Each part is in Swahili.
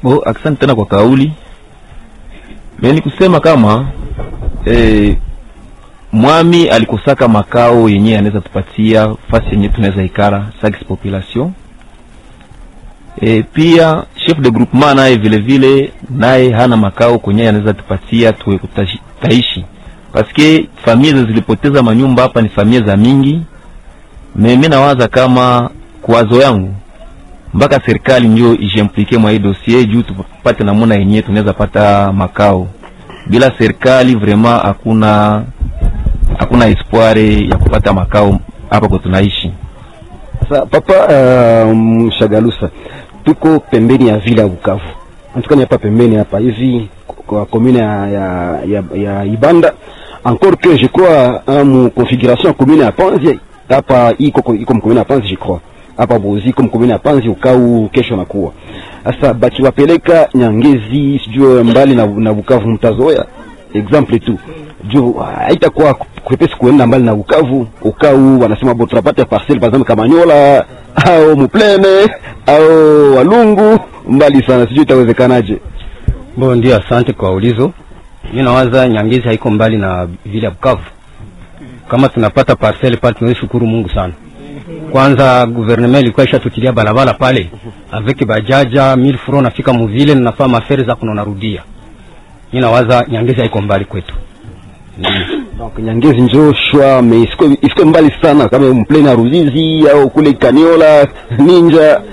Bo, asante tena kwa kauli. Mimi ni kusema kama eh, mwami alikosaka makao yenye anaweza tupatia fasi yenye tunaweza ikara sax population. E, pia chef de groupement naye vile vile naye hana makao kwenye anaweza tupatia tuwe kutaishi, paske familia zilipoteza manyumba hapa ni familia za mingi. Mimi nawaza kama kwazo yangu mpaka serikali ndio ijimplike mwa hii dossier juu tupate namuna yenyewe tunaweza pata makao. Bila serikali vraiment hakuna hakuna espoir ya kupata makao hapa kwa tunaishi. Sasa papa uh, Mshagalusa, tuko pembeni ya vile ya Bukavu, natukani hapa pembeni hapa hivi kwa commune ya, ya, ya, ya Ibanda encore que je crois mu configuration ya commune ya Panzi hapa iko iko commune ya Panzi je crois hapa Bozi iko commune ya Panzi ukau kesho nakuwa sasa bakiwapeleka Nyangezi sijue mbali na, na Bukavu mtazoea exemple tu juu haitakuwa kwepesi kuenda mbali na Bukavu ukau wanasema bo tunapata parcelle par exemple Kamanyola au Mupleme au Walungu mbali sana, sijui itawezekanaje? Bo, ndio, asante kwa ulizo. Mimi nawaza Nyangezi haiko mbali na vile ya Bukavu. Kama tunapata parcelle pale, tunaweza shukuru Mungu sana. Kwanza gouvernement ilikuwa ishatutilia barabara pale avec bajaja 1000 francs, nafika muvile ninafaa mafere za kuno narudia. Mimi nawaza Nyangezi haiko mbali kwetu. Donc Nyangezi njo shwa me isiko isiko mbali sana kama mpleni ya Ruzizi au kule Kaniola Ninja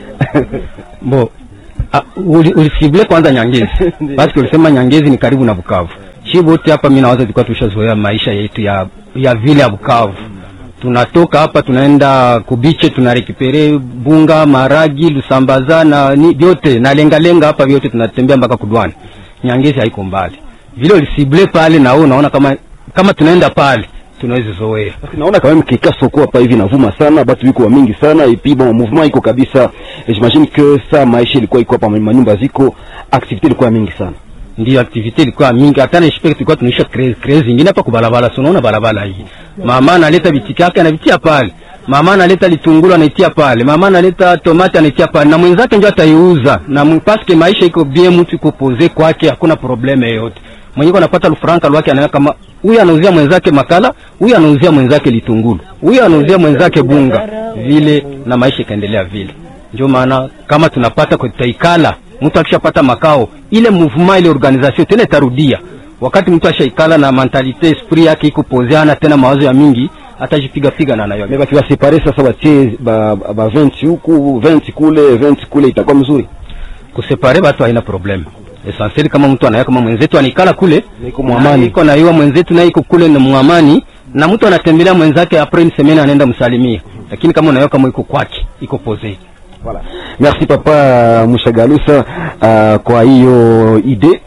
Bo, ah, uli, ulisible kwanza Nyangezi basi ulisema Nyangezi ni karibu na Bukavu. Shi wote hapa mimi nawaza tulikuwa tushazoea maisha yetu ya ya vile ya Bukavu. Tunatoka hapa tunaenda kubiche, tunarekipere bunga, maragi, lusambaza na ni vyote na lenga lenga hapa vyote tunatembea mpaka Kudwani. Nyangezi haiko mbali. Vile ulisible pale na wewe unaona kama kama tunaenda pale tunaweza zoea. naona kama mkika soko hapa hivi navuma sana, batu biko wa mingi sana et puis bon mouvement iko kabisa. Et j'imagine que ça maisha ilikuwa iko hapa, manyumba ziko, activité ilikuwa mingi sana. Ndio activite ilikuwa mingi, hata na expect tulikuwa tunaisha craze craze zingine hapa kwa barabara. So unaona barabara hii, mama analeta bitiki yake anavitia pale, mama analeta litunguru anaitia pale, mama analeta tomate anaitia pale, na mwenzake ndio ataiuza na mpaske maisha iko bien, mtu iko pose kwake, hakuna probleme yoyote. Mwenyewe anapata lufranka lwake, anaweka kama huyu anauzia mwenzake makala, huyu anauzia mwenzake litunguru, huyu anauzia mwenzake bunga, vile na maisha ikaendelea vile. Ndio maana kama tunapata kwa tutaikala, mtu akishapata makao, ile mouvement ile organisation tena itarudia. Wakati mtu ashaikala na mentalite esprit yake iko pozeana, tena mawazo ya mingi, atajipiga piga na nayo. Mais bakiwa separe sasa, batie ba, ba 20 huku 20 kule 20 kule, itakuwa mzuri. Kusepare watu haina problem. Essentiel kama mtu anaya kama mwenzetu anikala kule Niko mwamani. iko na yua mwenzetu na iko kule na mwamani na mtu anatembelea mwenzake après une semaine anaenda msalimia, lakini kama unaiwa kama iko kwake iko pose Voilà. Merci papa Mushagalusa uh, kwa hiyo ide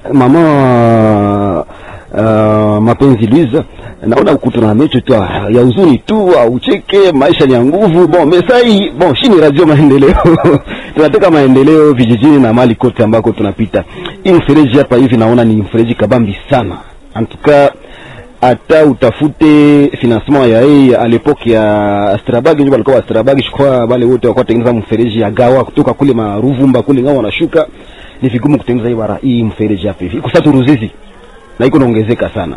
mama uh, mapenzi Luiza, naona ukuta na mecho tu ah, ya huzuni tu, ah, ucheke, maisha ni ya nguvu. Bon mesai bon, shi ni radio maendeleo tunataka maendeleo vijijini na mali kote ambako tunapita. Hii mfereji hapa hivi naona ni mfereji kabambi sana, antuka hata utafute financement ya hii à l'époque ya Strabag, ndio walikuwa wa Strabag, je crois wale wote walikuwa tengeneza mfereji ya gawa kutoka kule maruvumba kule ngao wanashuka, ni vigumu kutengeneza hii bara hii mfereji hapa hivi. Iko sasa Ruzizi na iko naongezeka sana.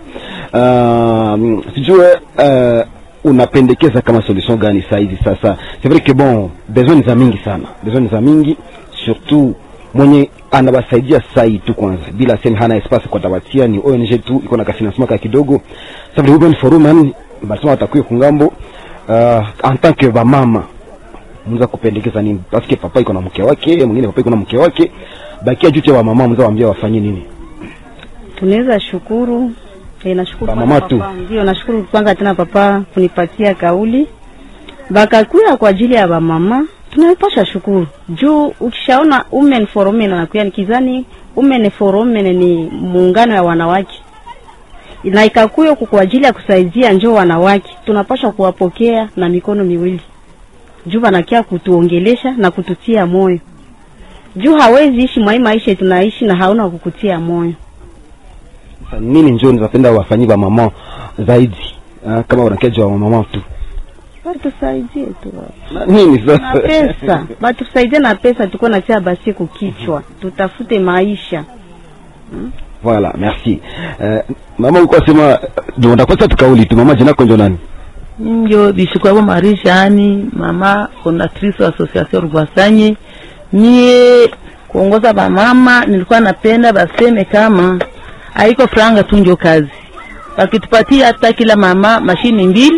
Uh, sijue uh, unapendekeza kama solution gani saa hizi sasa? C'est vrai que bon, besoin ni za mingi sana, besoin ni za mingi surtout mwenye anawasaidia sai tu kwanza, bila sema hana espace kwa tawatia, ni ONG tu iko na kafinancement ka kidogo. Sasa vile Women Forum yani basema watakuwa kungambo uh, en tant que ba mama mnaweza kupendekeza nini? Parce que papa iko na mke wake, mwingine papa iko na mke wake, bakia juu wa mama, mnaweza waambia wafanye nini? tunaweza shukuru e, nashukuru Ba kwanza mama tu. papa. Ndio, nashukuru kwanza tena papa kunipatia kauli bakakuya kwa ajili ya bamama, tunapasha shukuru juu ukishaona women for women anakuya nikizani women for women ni muungano ya wanawake na ikakuya huku kwa ajili ya kusaidia njoo wanawake, tunapasha kuwapokea na mikono miwili juu wanakia kutuongelesha na kututia moyo juu hawezi ishi mwai maisha tunaishi na hauna kukutia moyo. Sasa nini njoo nizapenda wafanyie ba mama zaidi uh, kama wanakeja wa mama tu batusaidie tu Na nini na sasa pesa batusaidie na pesa tuko natia basi kukichwa tutafute maisha Voilà, merci. Uh, mama ulikuwa sema ndio ndakosa tukauli tu mama jina yako ndio nani? njo bishikwabo marishani mama fondatrice wa association rugwasanyi mie kuongoza bamama nilikuwa napenda baseme kama haiko franga tu njo kazi wakitupatia hata kila mama mashini mbili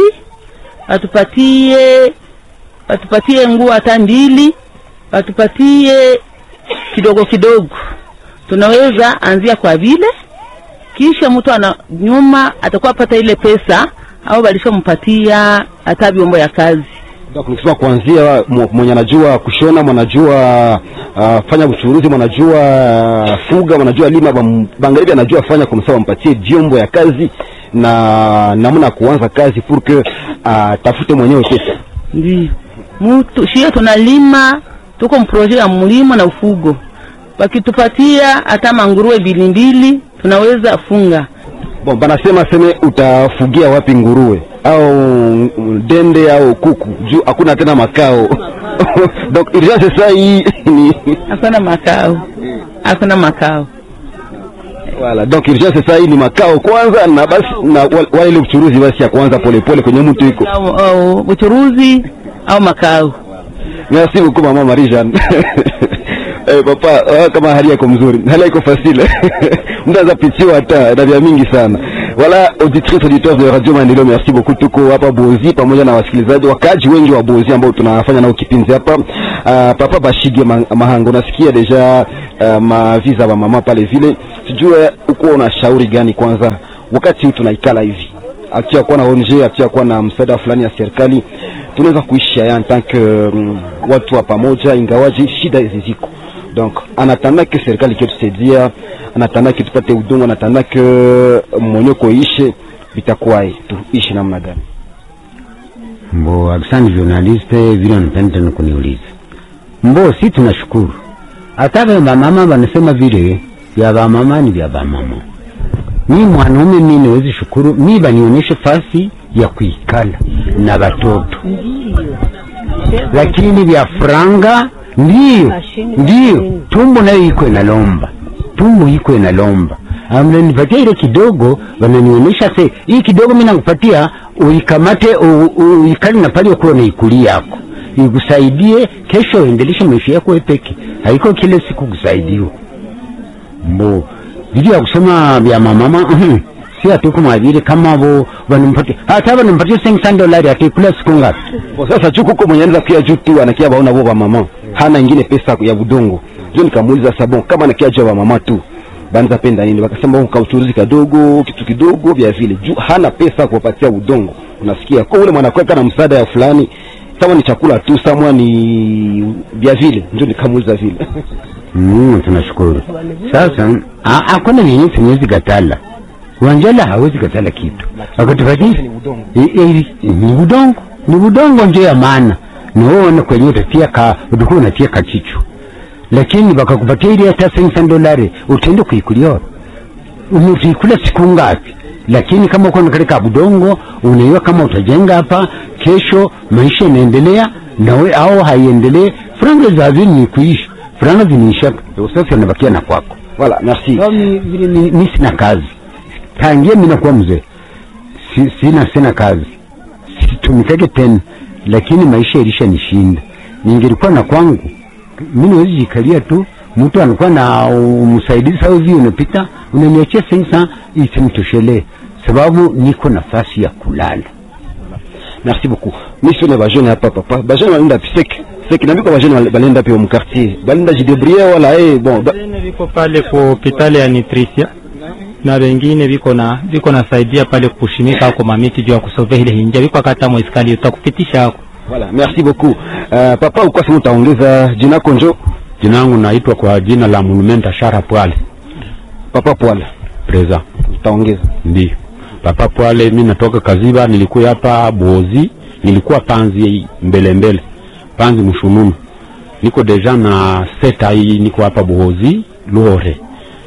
watupatie watupatie nguo hata mbili watupatie kidogo kidogo tunaweza anzia kwa vile kisha mtu ana nyuma atakuwa pata ile pesa au walishampatia hata vyombo ya kazi Donc nikisema kuanzia mw- mwenye anajua kushona, mwanajua uh, fanya uchuruzi, mwanajua uh, fuga, mwanajua lima, bam- bangalibi anajua fanya kumsa, wampatie vyombo ya kazi na namna ya kuanza kazi pour que atafute mwenyewe pesa. ndio mtu shia tunalima tuko mproje ya mlimo na ufugo wakitupatia hata manguruwe mbili mbili tunaweza funga Bon, banasema seme utafugia wapi nguruwe au mm, dende au kuku juu hakuna tena makao donc urgence sasa hii ni hakuna makao hakuna makao Voilà, donc urgence sasa hii ni makao kwanza na basi na wale wale ile uchuruzi basi ya kwanza polepole kwenye mtu iko. au, au uchuruzi au makao Merci beaucoup mama Marie Jeanne. Eh, papa ah, kama hali yako mzuri hali yako fasile mnaweza pitiwa hata na vya mingi sana wala auditrice auditeur de radio maendeleo merci beaucoup tuko hapa bozi pamoja na wasikilizaji wakaji wengi wa bozi ambao tunafanya nao kipindi hapa uh, papa bashige ma mahango nasikia deja uh, maviza wa mama pale vile sijue uko una shauri gani kwanza wakati huu tunaikala hivi akia kuwa na ONG akia kuwa na msaada fulani ya serikali tunaweza kuishi haya en tant que um, watu wa pamoja ingawaji shida hizi ziko donc anatanda ke serikali iketusaidia anatanda ke tupate udongo anatanda ke monyoko ishe vitakuwae tuishi namna gani Mbo, asante journaliste, vile unapenda tena kuniuliza. Mbo, si tunashukuru. Hata vya bamama wanasema vile vya bamama ni vya bamama. Mi mwanaume mi niwezi shukuru, mi banionyeshe fasi ya kuikala na watoto, lakini vya franga ndiyo ndiyo, tumbo nayo iko inalomba, tumbo iko inalomba amnanipatia ile kidogo, wananionyesha se hii kidogo mimi nakupatia uikamate, u- u- uikali na pale ukuwa naikuli yako ikusaidie kesho, uendeleshe maisha yako wewe peke, haiko kile siku kusaidiwa mbo vile ya kusema vya mamama mhm, si atuko mwavile kama vo wanampatia hata wanampatia 500 dolari atikula siku ngapi? Kwa sasa juu kuko mwenye anaweza kia juu tu anakia baona bo mama hana ingine pesa ya budongo ndio nikamuuliza sabon kama anakia juu mama tu banza penda nini wakasema kwa uchuruzi kadogo kitu kidogo vya vile juu hana pesa kuwapatia udongo unasikia kwa ule mwanakweka na msaada ya fulani kama ni chakula tu samwa ni vya vile ndio nikamuuliza vile Mm, tunashukuru. Sasa a- hakuna vyenye siwezi katala. Wanjala hawezi katala kitu. Akatupatia I- i- ni udongo, ni udongo ndio ya maana. Na wewe una kwenye utatia ka utakuwa unatia kachichu. Lakini bakakupatia ile hata 500 dolari utaenda kuikulia. Unaikula siku ngapi? Lakini kama uko katika budongo unaiwa kama utajenga hapa kesho maisha inaendelea nawe au haiendelee franga za vini ni kuishi franga ziniisha usafi anabakia na kwako voilà merci Au mi- vile mi mi sina kazi tangia mimi nakuwa mzee si, sina sina kazi situmikake tena lakini maisha ilisha nishinda ningelikuwa na kwangu mimi niwezi jikalia tu mtu anakuwa na uh, msaidizi au hivi unapita unaniachia sensa isimtoshelee sababu niko nafasi ya kulala merci beaucoup mission ya bajene hapa papa bajene balinda pisek sek na biko bajene balinda pia mu quartier balinda jidebrier wala eh bon ba, Wengine viko pale ku hospitali ya Nutricia na wengine viko na viko nasaidia pale kushimika ako mamiti juu ya kusovea ile hinja viko kata mwiskali utakupitisha hako voilà merci beaucoup uh, papa ukwa sema utaongeza jina lako njo Jina langu naitwa kwa jina la Monumenta Shara Pwale papa pwala Preza. utaongeza Ndio Papa Pwale, mi natoka Kaziba, nilikuwa hapa Bozi, nilikuwa Panzi mbele mbele, Panzi Mshununu, niko deja na seta hii, niko hapa Bozi Lore,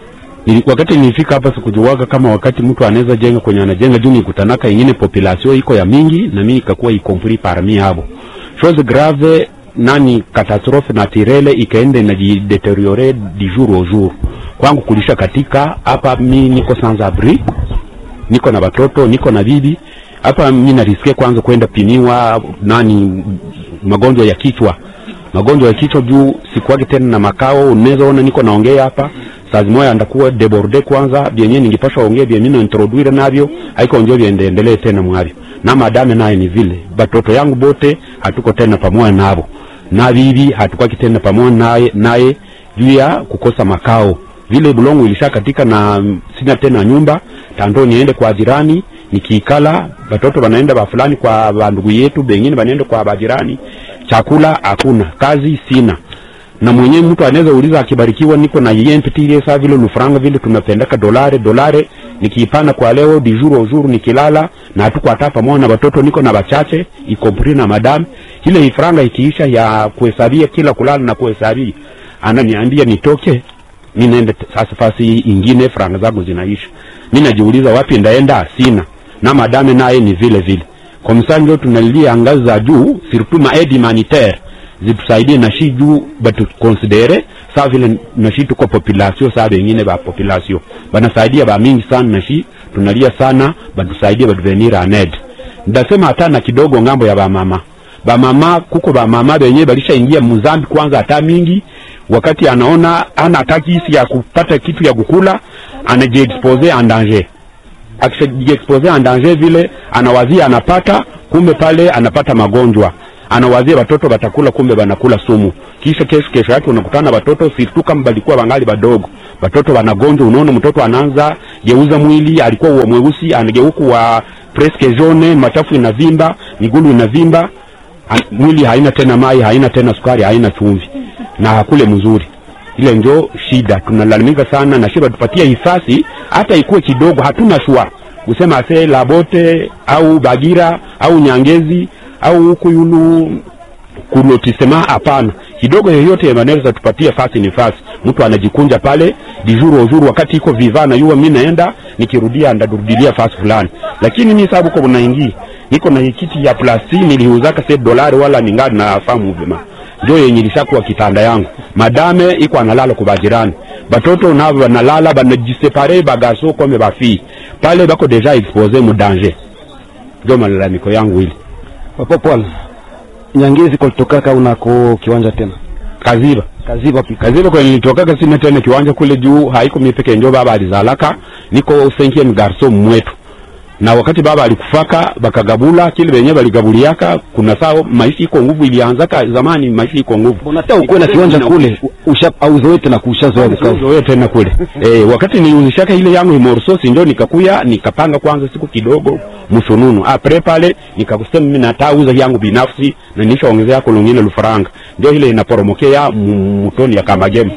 Nili, wakati nilifika hapa sikujuwaga kama wakati mtu anaweza jenga kwenye anajenga juu nikutanaka ingine population iko ya mingi na mimi ikakuwa ikompli parmi habo chose grave nani catastrophe naturelle ikaenda inajideteriore du jour au jour kwangu kulisha katika hapa mi niko sans abri niko na watoto niko na bibi hapa mi narisikia kwanza kwenda pimiwa nani magonjwa ya kichwa magonjwa ya kichwa juu sikuwagi tena na makao unaweza ona niko naongea hapa saa zimoya ndakuwa deborde kwanza vyenye ningipasha ongea vyenye na introduire navyo haiko njo viendelee tena mwavyo na madame naye ni vile batoto yangu bote hatuko tena pamoja navo na bibi hatukwaki tena pamoja naye naye juu ya kukosa makao vile bulongo ilisha katika na mm, sina tena nyumba tando niende kwa jirani nikiikala batoto banaenda ba fulani kwa bandugu yetu bengine banaenda kwa bajirani chakula hakuna kazi sina na mwenyewe mtu anaweza uliza akibarikiwa niko na yempitilie saa vile lufranga vile tunapendaka dolare dolare nikiipana kwa leo di jour au jour nikilala na hatuko hata pamoja na watoto niko na bachache ikompri na madam ile ifranga ikiisha ya kuhesabia kila kulala na kuhesabia ananiambia nitoke mi naenda t- sasa fasi ingine franga zangu zinaisha mi najiuliza wapi ndaenda sina na madame naye ni vile vile kwa msani ndio tunalilia ngazi za juu surtout ma aide humanitaire zitusaidie na shi juu batukonsidere saa vile na shi tuko population saa bengine ba population banasaidia ba mingi sana na shi tunalia sana batusaidie batuvenir aned ndasema hata na kidogo ngambo ya bamama bamama kuko bamama benye balishaingia muzambi kwanza hata mingi wakati anaona ana hataki hisi ya kupata kitu ya kukula anajiexpose en danger akishajiexpose en danger vile anawazia anapata kumbe pale anapata magonjwa anawazia watoto watakula kumbe wanakula sumu kisha kesho kesho yake unakutana watoto sirtu kama balikuwa wangali wadogo watoto wanagonjwa unaona mtoto anaanza geuza mwili alikuwa wa mweusi anageuka wa presque jaune machafu inavimba migulu inavimba an- mwili haina tena mai haina tena sukari haina chumvi na hakule mzuri ile njo shida tunalalamika sana na shiba tupatie hifasi hata ikuwe kidogo hatuna shwa kusema ase labote au bagira au nyangezi au huku yulu kulotisema hapana kidogo yoyote wanaweza tupatie fasi ni fasi mtu anajikunja pale dijuru ozuru wakati iko viva na yuwa mi naenda nikirudia ndarudilia fasi fulani lakini mi sababu ko naingi niko na kiti ya plasti niliuzaka se dolari wala ningali na famu vema ndio yenye ilishakuwa kitanda yangu madame iko analala kwa bajirani batoto nabo banalala banajisepare bagaso kome bafii pale bako deja expose mu danger ndio malalamiko yangu ili papa Paul Nyangezi kulitokaka unako kiwanja tena kaziba kaziba pika kazile kwenye nilitokaka sina tena kiwanja kule juu haiko mimi peke njo baba alizalaka niko cinquième garçon mwetu na wakati baba alikufaka bakagabula kile benye baligabuliaka kuna sao maisha iko nguvu ilianzaka zamani maisha iko nguvu unataka ukuwe na kiwanja kule usha auzoe tena kushazoea Bukavu zoe tena kule eh, wakati niliuzishaka ile yangu imorsosi ndio nikakuya nikapanga kwanza siku kidogo msununu apre pale nikakusema mimi natauza yangu binafsi na nishaongezea kulungine lufaranga ndio ile inaporomokea mu- mutoni ya kamagema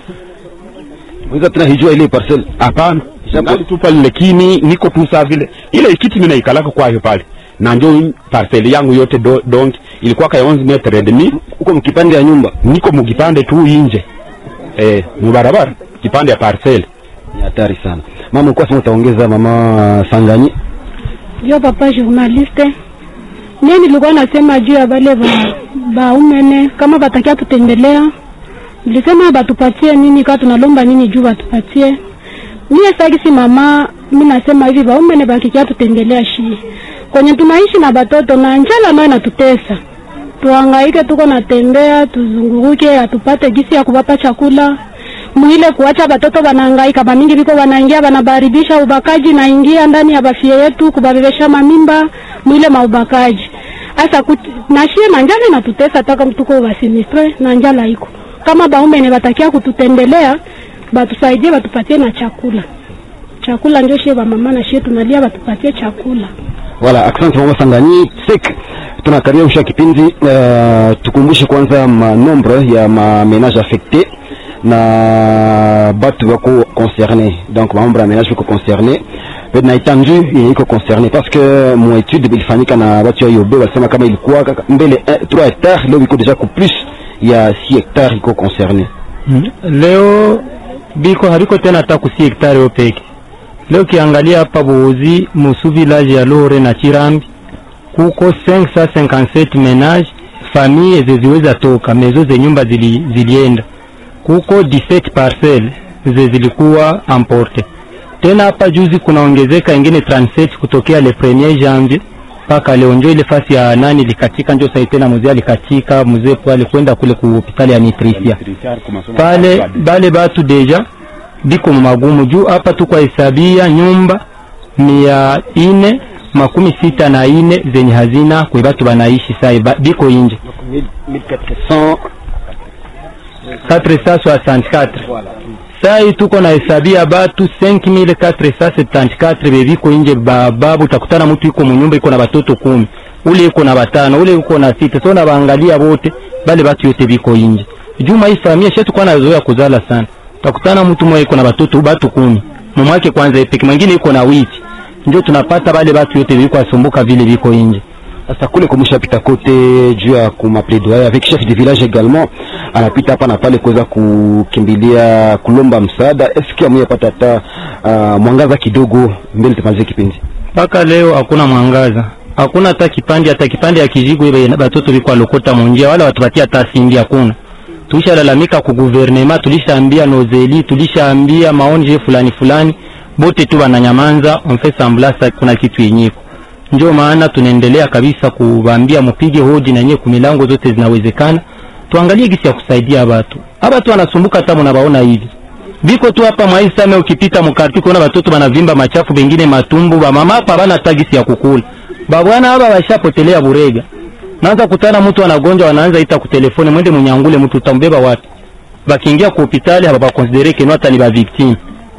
unaweza tena hijua ile parcel hapana ngali tu pale lakini niko tu saa vile ile kiti mimi naikalaka kwayo pale na ndio parcel yangu yote do, donki ilikuwa ka 11 metre et demi uko mkipande ya nyumba niko mukipande tu inje eh mubarabara kipande ya parcel ni hatari sana mama ulikuwa sema utaongeza mama Sanganyi Yo papa journaliste, mie nilikuwa nasema juu ya bale ba baumene kama batakia tutembelea, nilisema batupatie nini, kaa tunalomba nini juu batupatie. Mie sagisi mama, mi nasema hivi baumene bakikia tutembelea shi kwenye tunaishi na batoto na njala nayo natutesa, tuhangaike, tuko natembea, tuzunguruke, atupate gisi ya kubapa chakula mwile kuacha batoto banahangaika bamingi biko banaingia banabaribisha ubakaji naingia ndani ya bafie yetu kubabebesha mamimba mwile maubakaji asa nashie na njala natutesa taka mtuko basinistre na njala iko kama baume ne batakia kututembelea batusaidie batupatie na chakula chakula ndio shie bamama na shie tunalia batupatie chakula Voilà, asante mama Sanganyi. Sek tunakaribia usha kipindi uh, tukumbushe kwanza ma nombre ya ma ménage affecté na batu bako concerné donc mambo ya ménage bako concerné na étendue yenye iko concerné parce que mon étude ilifanyika na watu ya Yobe walisema kama ilikuwa kaka- mbele 3 hectares leo iko déjà ku plus ya 6 hectares iko concerné Mm. Leo biko habiko tena hata kusi hektari yo peke. Leo kiangalia hapa Buuzi musu village ya Lore na Chirambi kuko 557 menage famille zeziweza toka mezo ze nyumba zili, zilienda kuko 17 parcelle ze zilikuwa emporte. Tena hapa juzi kunaongezeka ingine 37 kutokea le 1er janvier mpaka leo, njo ile fasi ya nani likatika, njo sai tena mzee alikatika, mzee pale kwenda kule ku hospitali ya Nitrisia pale bale batu deja biko magumu juu hapa tuko hesabia nyumba mia ine makumi sita na ine zenye hazina kwe batu banaishi sai ba, biko inje 464 sai tuko na hesabia batu 5474 bebiko inje bababu takutana mtu iko munyumba iko na batoto kumi ule iko na batano ule iko na sita so na baangalia bote bale batu yote biko inje juma hii familia shetu kwa nazoea kuzala sana takutana mtu mmoja iko na batoto batu kumi mumwake kwanza epeke mwingine iko na witi ndio tunapata bale batu yote biko asumbuka vile biko inje sasa kule kumshapita kote juu ya kuma plaidoyer avec chef de village également anapita hapa na pale kuweza kukimbilia kulomba msaada eski amuyapata hata uh, mwangaza kidogo mbele tumalize kipindi mpaka leo hakuna mwangaza hakuna hata kipande hata kipande ya kijigo ile batoto biko alokota munjia wala watupatia hata simbi hakuna tulishalalamika ku guvernema tulishaambia nozeli tulishaambia maonje fulani fulani bote tu wananyamanza on fait semblance kuna kitu yenyeko ndio maana tunaendelea kabisa kuwaambia mupige hoji na yenyewe kumilango zote zinawezekana tuangalie gisi ya kusaidia watu hapa tu wanasumbuka hata mnabaona hivi biko tu hapa mwaisame ukipita mkarti kuona watoto wanavimba machafu bengine matumbu ba mama hapa bana hata gisi ya kukula babwana hapa washapotelea burega naanza kutana mtu anagonjwa wanaanza ita kutelefone mwende munyangule mtu utambeba wapi bakiingia ku hospitali hapa bakonsidere keno hata ni ba victime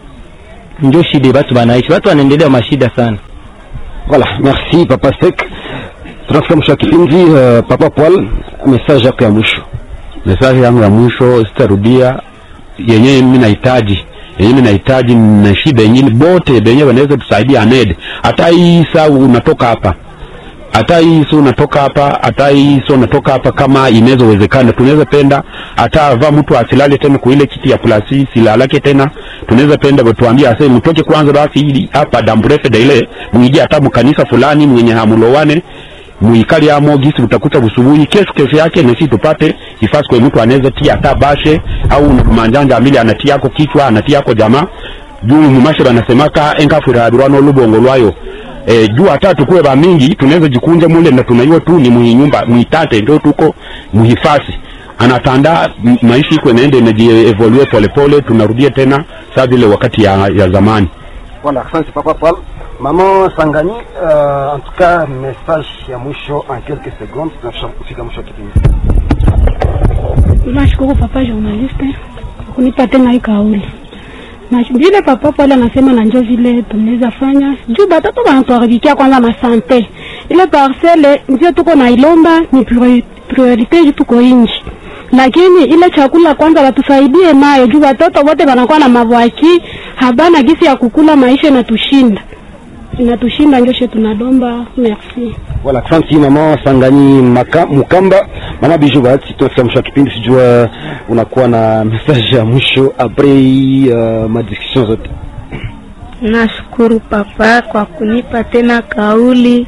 ndio shida batu banaishi watu wanaendelea mashida sana voilà merci papa sek tunafika mwisho wa kipindi uh, papa paul message yako ya mwisho message yangu ya mwisho sitarudia yenyewe mimi nahitaji yenyewe nahitaji na shida yenyewe bote benye wanaweza tusaidia aned hata hii saa unatoka hapa hata hii so unatoka hapa hata hii so unatoka hapa kama inaweza wezekana tunaweza penda hata va mtu asilale tena kwa ile kiti ya plasi silalake tena tunaweza penda tuambie ase mtoke kwanza basi hili hapa damburefe da ile mwije hata mkanisa fulani mwenye hamulowane muikali amo gisi utakuta busubuhi kesho kesho yake nasi tupate ifasi kwa mtu anaweza tia hata bashe au manjanja amili anatia yako kichwa anatia yako jamaa juu mumashe banasemaka enkafurabirwa n'olubongo lwayo e, juu hata tukuwe ba mingi tunaweza jikunja mule na tunaiwa tu ni muhinyumba muitate ndio tuko muhifasi anatanda m- maisha iko inaenda inajievolue polepole tunarudia tena saa vile wakati ya, ya zamani voilà asante papa paul mama sangani uh, en tout cas message ya mwisho en quelques secondes tunafika kufika mwisho wa kipindi nashukuru papa journaliste kwa kunipa tena hii kauli na vile papa pale anasema na njo vile tunaweza fanya juu batoto banatuharibikia kwanza masante ile parcele ndio tuko na ilomba ni priori- priorite juu tuko inji lakini ile chakula kwanza watusaidie nayo juu watoto wote wanakuwa na mavwaki habana gisi ya kukula maisha inatushinda inatushinda njo she tunalomba merci voilà asante mama sangani Maka, mukamba mama bijou bahati tunafika mwisho wa kipindi sijua unakuwa na message ya mwisho apres uh, madiscussion zote Nashukuru papa kwa kunipa tena kauli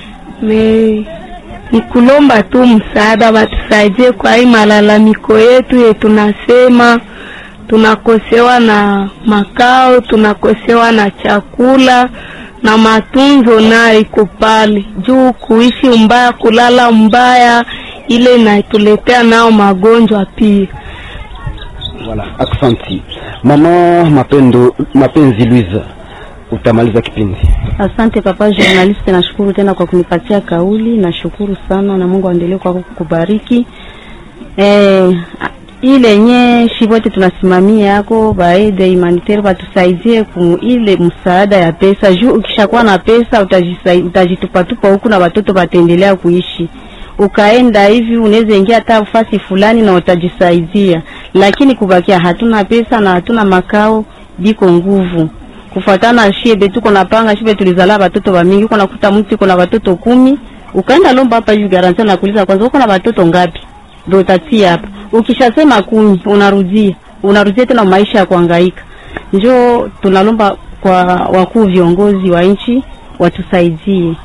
me ni kulomba tu msaada, watusaidie kwa hii malalamiko yetu ye tunasema tunakosewa na makao, tunakosewa na chakula na matunzo nayo iko pale juu, kuishi mbaya, kulala mbaya, ile inatuletea nao magonjwa pia. voilà asante mama mapendo mapenzi Louise utamaliza kipindi Asante papa journaliste, nashukuru tena kwa kunipatia kauli, nashukuru sana na Mungu aendelee kwa kukubariki. Eh, ile yenye shivote tunasimamia yako baede humanitaire batusaidie ku ile msaada ya pesa juu ukishakuwa na pesa utajisai- utajitupatupa huku na watoto wataendelea kuishi ukaenda hivi unaweza ingia hata fasi fulani na utajisaidia, lakini kubakia hatuna pesa na hatuna makao, biko nguvu kufuatana shibe tuko napanga shibe tulizala watoto wa mingi, uko nakuta mtu uko na watoto kumi, ukaenda lomba hapa hivi garanti na kuuliza kwanza uko na watoto ngapi, ndio utatia hapa. Ukishasema kumi unarudia unarudia tena maisha ya kuhangaika. Njo tunalomba kwa wakuu viongozi wa nchi watusaidie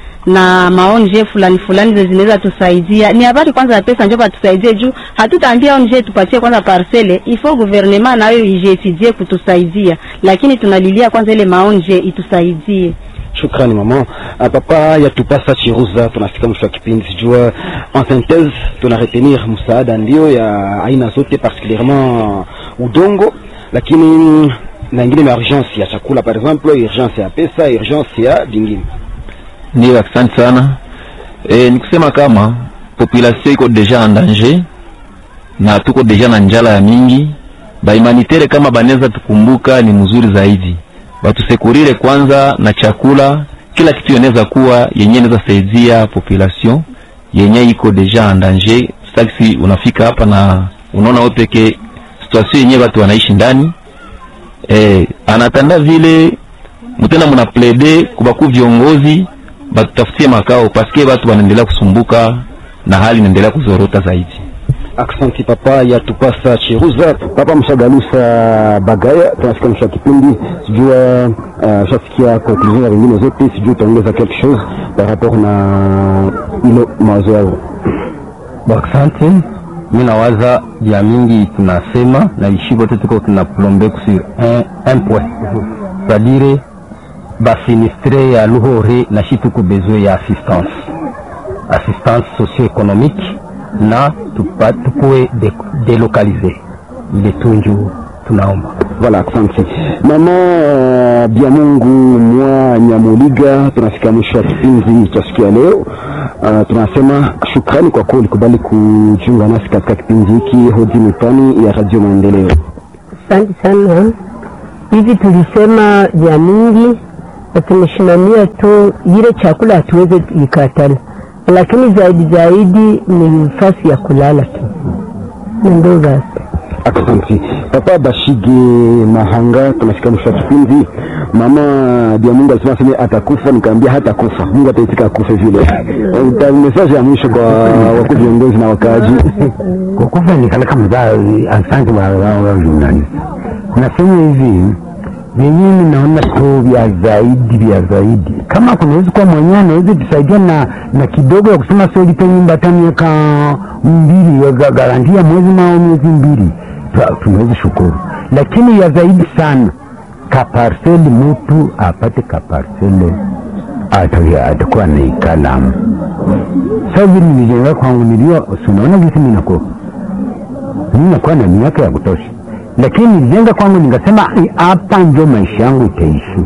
na maonje fulani fulani zenye zinaweza tusaidia. Ni habari kwanza ya pesa, njo batusaidie juu hatutaambia onje tupatie kwanza parcele, ifo gouvernement nayo ijetidie kutusaidia, lakini tunalilia kwanza ile maonje itusaidie. Shukrani mama. Uh, papa yatupasa chiruza, tunafika mwisho wa kipindi. Sijua en synthèse tuna retenir msaada ndio ya aina zote, particulièrement udongo, lakini na ingine ma urgence ya chakula, par exemple urgence ya pesa, urgence ya vingine. Ndio, asante sana. E, ni kusema kama population iko deja en danger na tuko deja na njala ya mingi. Ba humanitaire kama banaweza tukumbuka ni mzuri zaidi, batusekurire kwanza na chakula, kila kitu inaweza kuwa yenye inaweza saidia population yenye iko deja en danger. Sasa unafika hapa na unaona wewe peke situation yenye watu wanaishi ndani eh, anatanda vile mtena mna plede kubaku viongozi batutafutie makao paske watu wanaendelea kusumbuka na hali inaendelea kuzorota zaidi. Aksanti papa yatupasa chiruza. Papa mshagalusa bagaya, tunafika mwisho wa kipindi. Sijua uh, shafikia conclusion ya vingine zote, sijua utaongeza quelque chose par rapport na ilo mawazo yao. Asante. Mi nawaza vya mingi tunasema na ishi bote tuko tunaplombe sur un, un point c'est-à-dire basinistre ya luhore na shi tuko besoin ya assistance assistance socio-économique na tupa, tukuwe de, delocalize ile tunju tunaomba Voilà, asante mama uh, Biamungu mwa Nyamuliga. Tunafika mwisho wa kipindi cha siku ya leo. Uh, tunasema shukrani kwa kuwa ulikubali kujiunga nasi katika kipindi hiki hodi mitani ya Radio Maendeleo. Asante sana. Hivi tulisema vya mingi na tumeshimamia tu ile chakula hatuweze ikatala, lakini zaidi zaidi ni nafasi ya kulala tu, na ndio basi. Asante papa Bashige Mahanga, tunafika mwisho wa kipindi. Mama Biamungu alisema sema atakufa, nikaambia hata kufa, Mungu ataitika akufe vile. Uta message ya mwisho kwa wakuu viongozi na wakaaji. kwa kufa ni kala kama za asante wa wa wa journalist nasema hivi vyenyewe naona tu vya zaidi vya zaidi kama kunaweza kuwa mwenyewe anaweza kusaidia na na kidogo ya kusema sio lipe nyumba hata miaka mbili ya ga- garantia mwezi mao miezi mbili tu- tunaweza shukuru lakini ya zaidi sana kaparseli mtu apate kaparseli ata- atakuwa naikalamu sasa vile nilijenga kwangu nilio unaona gisi mimi nakuwa mimi nakuwa na miaka ya kutosha, lakini nilijenga kwangu nikasema "Ai, hapa ndio maisha yangu itaishi.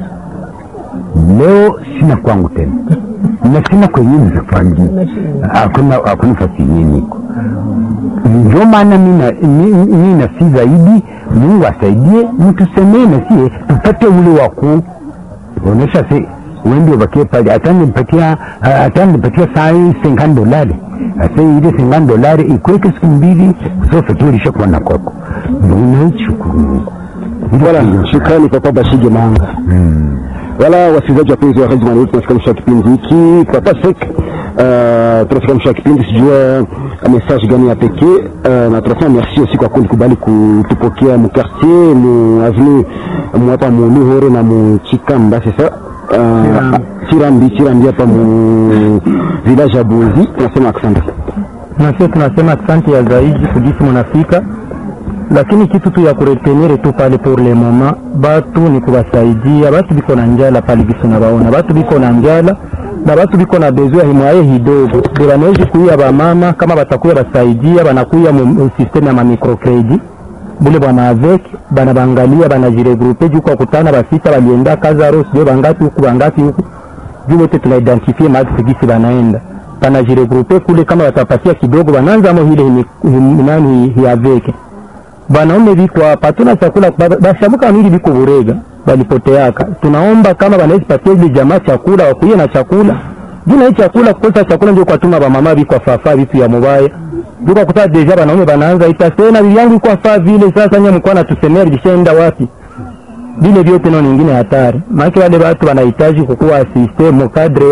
Leo sina kwangu tena na sina kwenye nizafanya, hakuna hakuna fasi yenyewe niko ndio maana mina mi- mi nasi zaidi Mungu asaidie mtusemee na sie tupate ule wa kuonesha se wendi ubakie pale atanipatia atanipatia saa hii sengani dolari asa ile sengani dolari ikweke siku mbili zote tu ilishakuwa na kwako ndio unashukuru Mungu Voilà, shukrani papa Bashige Mahanga. Wala wasikilizaji wapenzi wa Radio Maendeleo, tunafika mwisho wa kipindi hiki. Papa Sek, uh, tunafika mwisho wa kipindi, sijua uh, message gani ya pekee uh, na tunasema merci aussi kwa kulikubali kutupokea mu quartier mu avenue mu hapa mu Luhore na mu Chikamba sasa uh, Chirambi Chirambi hapa mu village ya Bunzi. Tunasema asante. na sisi tunasema asante ya zaidi kujisi munafika, lakini kitu tu ya kuretenire tu pale pour le moment, batu ni kubasaidia batu biko na njala pale biso na baona batu biko na njala na batu biko na bezwa himwaye hidogo de banawezi kuya bamama kama batakuya basaidia banakuya mu mu systeme ya mamicrocredit bule bwana avec bana bangalia banajiregrupe juu kwa kutana basita balienda Kazaro sio bangapi huku bangapi huku juu wote tunaidentifie mahali tegisi banaenda banajiregrupe kule, kama watapatia kidogo bananzamo hile himi- himi- nani hiaveke banaume biko hapa, tuna chakula ba- bashamuka nili biko burega balipoteaka. Tunaomba kama banaweza patia ile jamaa chakula, wakuye na chakula juu na hii chakula, kukosa chakula ndio kwatuma bamama biko afafa vitu ya mubaya juu kwa kuta deja banaume banaanza itasena bibi yangu iko afaa vile, sasa nye mko natusemea bilishaenda wapi? vile vyote nao nyingine hatari, maana wale watu wanahitaji kukuwa asiste mu kadre ya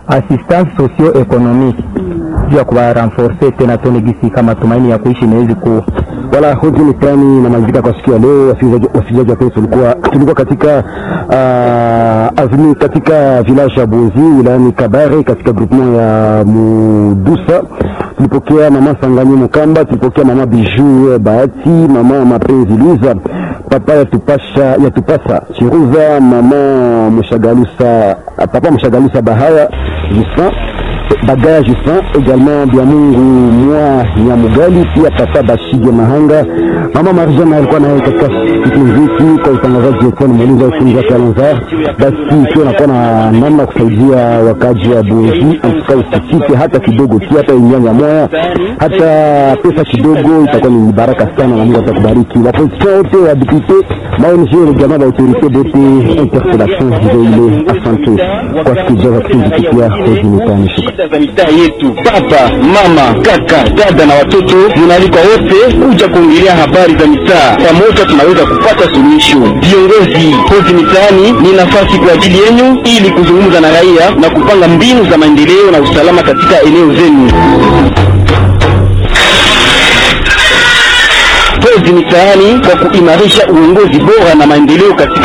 assistance socio economique juu ya kuwa renforcer tena tone gisi kama tumaini ya kuishi inawezi kuwa wala hoji ni plani inamalizika kwa siku ya leo. Wasikilizaji wasikilizaji wapenzi, tulikuwa tulikuwa katika uh, avenue katika village ya Bonzi wilayani Kabare katika groupement ya Mudusa. Tulipokea mama Sanganyi Mukamba, tulipokea mama Bijou Bahati, mama Mapenzi Luiza, papa yatupasha yatupasa Chiruza, mama Mshagalusa, papa Mshagalusa Bahaya Justin Bagaya Justin, également Biamungu Mwa Nyamugali, pia papa Bashige Mahanga, mama Marjana alikuwa naye katika kipindi hiki kwa utangazaji wetu, nimuuliza ufunza Kalonza. Basi ikiwa nakuwa na namna ya kusaidia wakaji wa Bunzi, antuka usisite hata kidogo tu, hata inyanya moya, hata pesa kidogo, itakuwa ni baraka sana na Mungu atakubariki. Waposition wote wa député maoni jamaa ba autorité bote interpellation ndio ile. Asante kwa sikijaza kipindi kipya hoji mitani shuka shida za mitaa yetu. Baba, mama, kaka, dada na watoto, munaalikwa wote kuja kuongelea habari za mitaa. Pamoja tunaweza kupata suluhisho. Viongozi, hozi mitaani ni nafasi kwa ajili yenu ili kuzungumza na raia na kupanga mbinu za maendeleo na usalama katika eneo zenu. Hozi mitaani kwa kuimarisha uongozi bora na maendeleo katika